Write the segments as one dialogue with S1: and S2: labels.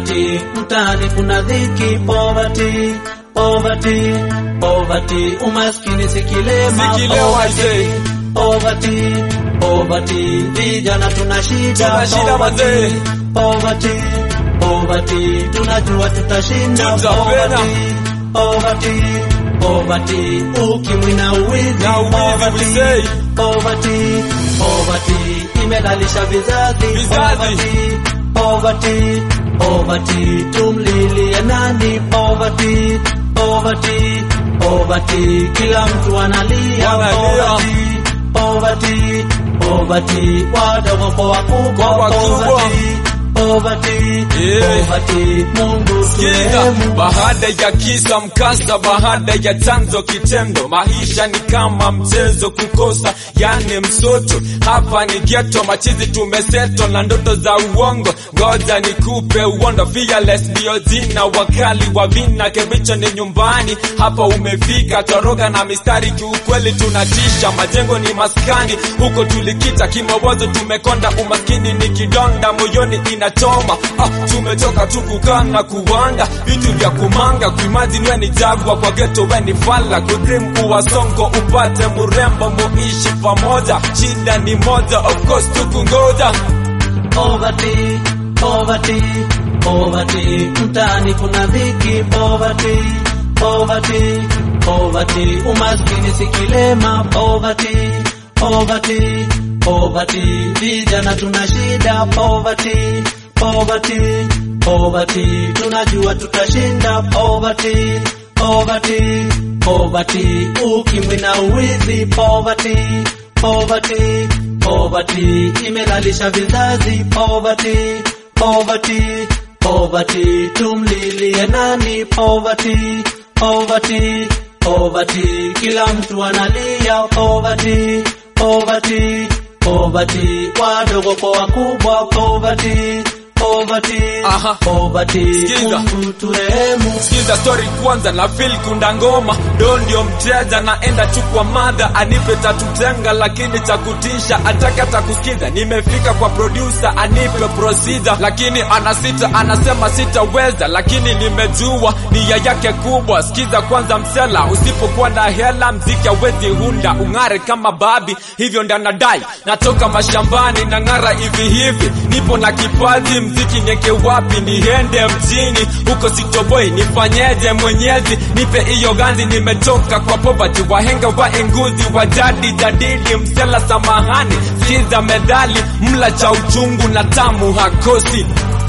S1: poverty, mtaani kuna dhiki, poverty, poverty, poverty, umaskini si kilema,
S2: Si kilema,
S1: poverty,
S2: mzee.
S1: poverty, poverty, vijana tuna shida,
S2: Tuna shida, mzee.
S1: poverty, poverty, tunajua tutashinda,
S2: Tutapenda.
S1: poverty, poverty, ukimwi na uwizi,
S2: Na uwizi,
S1: poverty,
S2: we say.
S1: poverty, poverty, imelalisha vizazi,
S2: Vizazi.
S1: poverty, poverty, poverty, tumlilie nani? Poverty, poverty, poverty, kila mtu analia,
S2: Wanalia.
S1: poverty, poverty, poverty, wadogo kwa wakubwa,
S2: Kwa wakubwa.
S1: poverty, poverty,
S2: Yeah.
S1: poverty, Mungu
S2: Sikiza,
S1: turehemu.
S2: baada ya kisa mkasa, baada ya chanzo kitendo, maisha ni kama mchezo, kukosa yani msoto. Hapa ni ghetto, machizi tumeseto na ndoto za uongo. Ngoja nikupe uondo, fearless ndio jina, wakali wa vina, kebicho ni nyumbani. Hapa umefika, toroga na mistari, kiukweli tunatisha. Majengo ni maskani, huko tulikita kimawazo, tumekonda. Umaskini ni kidonda, moyoni inachoma. Ah, tumechoka tu kukaa na kuwanga vitu vya kumanga, kuimagine we ni jagwa kwa ghetto, we ni fala, kudream kuwa songo, upate murembo, muishi pamoja. Shida ni moja, of course tukungoja.
S1: Poverty, poverty, poverty, mtaani kuna dhiki, poverty, poverty, poverty, umaskini si kilema, poverty, poverty, poverty, vijana tuna shida, poverty, poverty, poverty, tunajua tutashinda, poverty, poverty, poverty, ukimwi na uwizi, poverty, poverty, poverty, imelalisha vizazi, poverty, poverty, poverty, tumlilie nani? Poverty, poverty, poverty, kila mtu analia, poverty, poverty, poverty, wadogo kwa wakubwa, poverty, poverty,
S2: Aha.
S1: poverty,
S2: Sikiza.
S1: Mungu turehemu.
S2: Sikiza story kwanza na feel kunda ngoma do ndio mteja naenda tu kwa madha anipe tatu tenga lakini cha kutisha ataka takusikiza nimefika kwa producer anipe procedure lakini anasita anasema sitaweza lakini nimejua nia yake kubwa sikiza kwanza msela usipokuwa na hela mziki hawezi hunda ung'are kama babi hivyo ndio nadai natoka mashambani na ng'ara hivi hivi nipo na kipaji mziki nieke wapi niende mjini huko sitoboi nifanyeje mwenyezi nipe hiyo ganzi nimetoka kwa poverty wahenga wa enguzi wa jadi jadili msela samahani sikiza medali mla cha uchungu na tamu hakosi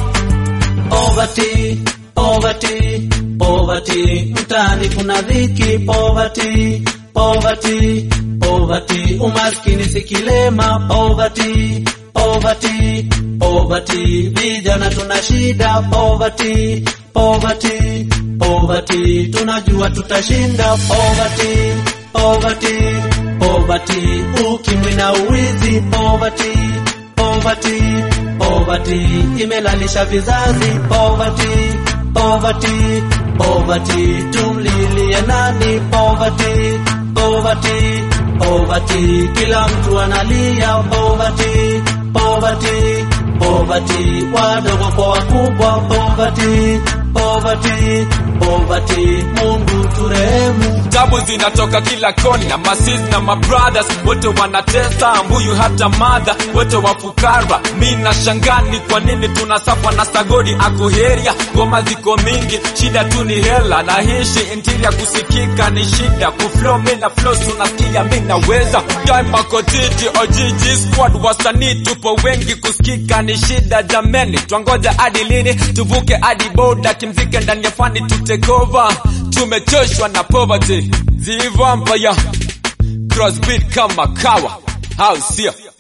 S1: Poverty, poverty, poverty, mtaani kuna dhiki, poverty, poverty, poverty, umaskini si kilema, poverty, poverty, poverty, vijana tuna shida, poverty, poverty, poverty, tunajua tutashinda, poverty, poverty, poverty, ukimwi na uwizi, poverty, poverty, poverty, imelalisha vizazi, poverty, poverty, poverty, tumlilie nani? Poverty, poverty, poverty, kila mtu analia, poverty, poverty, poverty, wadogo kwa wakubwa, poverty, poverty, poverty, Mungu turehemu.
S2: tabu zinatoka kila kona masis na mabrothers wote wanatesa mbuyu hata madha wote wafukara mi na shangani kwa nini tunasafa na sagodi akuheria ngoma ziko mingi shida tu ni hela na hishi intiria kusikika ni shida kuflow mi na flow tunasikia mi naweza daimakotiti ojiji squad wasanii tupo wengi kusikika ni shida jameni twangoja hadi lini tuvuke hadi boda kimzike ndani ya fani tutekova tumechoshwa na poverty the vampire crossbeat kama kawa au sio